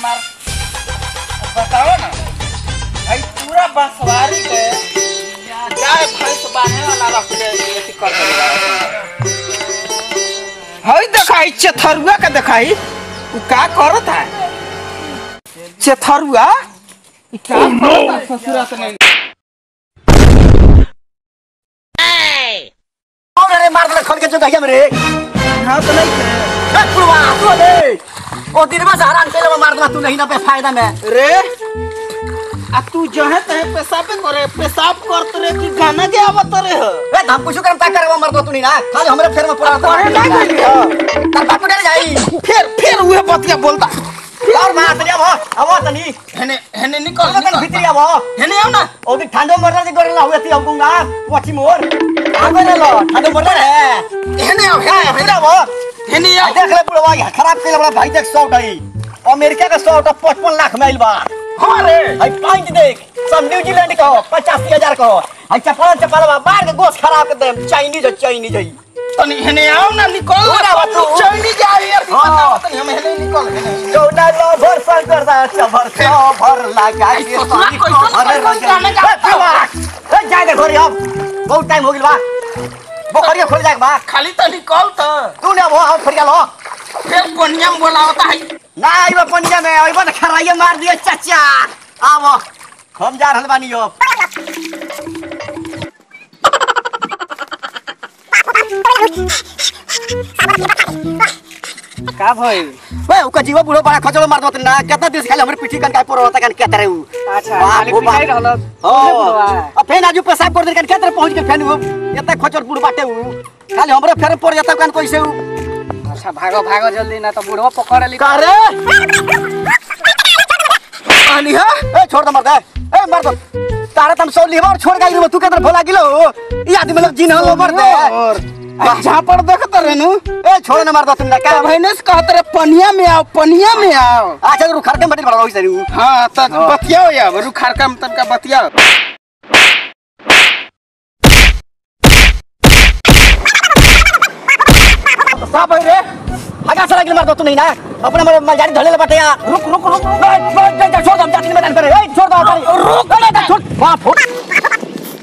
हमार बताओ ना भाई पूरा बसवारी के गाय भैंस बांधे वाला रख के अथी कर देला हई देखाई चथरुआ के देखाई उ का करत है चथरुआ इ का करत है ससुरा से नहीं कौन रे मार दे खन के जो गया मेरे हाँ तो नहीं थे ए पुरवा तू दे ओ दिन में हरान के मार दे तू नहीं ना पे फायदा में रे आ तू जहे तहे पेशाब करे पेशाब करत रे कि गाना के आवत रे हो ए हम कुछ करम ता करवा मार दो तू नहीं ना खाली हमरे फेर में पड़ा करे ना गइली तार बाप डर जाई फिर फिर उहे बतिया बोलता और मार दे अब अब तनी हेने हेने निकल कल तक भीतर अब हेने आओ ना ओ दिन ठंडो मरना जे करला हुए ती हमकुंगा पछी मोर आगे ले लो ठंडो मरना है हेने आओ क्या हेने है फिर अब हेने आओ देख ले पुरवा ये खराब के बड़ा भाई देख सौ गई अमेरिका का सौ पचपन लाख माइल बा हाँ रे हाई पॉइंट देख सब न्यूजीलैंड का हो पचासी हजार का हो हाई चपल चपल बा मार के गोश खराब कर दे चाइनीज चाइनीज है तनी हेने आओ ना निकल हो ना, ना तू। चैनी जा यार हाँ। तनी हम हेने निकल हेने कौना लो भर फल कर दा चबर भर लगा आई के ससुरा पानी कैसन अरे कैसन गाना गाता ए जाए दे घरे अब बहुत टाइम हो गेल बा बोखरिया खोल जाए बा खाली तो निकल तो तू ने वो हम फरिया लो फिर कोनिया में बोलावता है ना आइबा पंजा में आइबा त खराइए मार दिए चाचा आव हम जा रहल बानी अब का भाई बे ओका जीवा बुढ़ो बड़ा खचड़ो मार दत ना कितना दिन से खाली हमरे पिठी कन काय पर होता कन के तरह उ अच्छा वाह, खाली वो बात। पिटाई रहल ओ अब फेन आजू पेशाब कर दे कन के तरह पहुंच के फेन उ एते खचड़ बुढ़ बाटे उ खाली हमरे फेर पड़ जाता कन कैसे उ अच्छा भागो भागो जल्दी ना तो बुढ़वा पकड़ ली का रे पानी है ए छोड़ दे मर दे ए मर दो तारे तुम सौ लीवर और छोड़ गई तू के तरह भोला गिलो ये आदमी लोग जिन हलो मर दे और जहाँ पर देखत रहनु ए छोड़ न मार दो तुम ना का भाईने से कहत रहे पनिया में आओ पनिया में आओ अच्छा रू खरके बड़ी बड़ा होई सरी हाँ तो बतियाओ या रू खारका में तनका बतियाओ साफ है रे हगा सरा मार दो तू नहीं ना अपने मर मलजारी धले ले बटे यार रुक रुक रुक बैठ बैठ जा छोड़ दो जाती मैदान पर ए छोड़ दो रुक ना छोड़ वाह फुट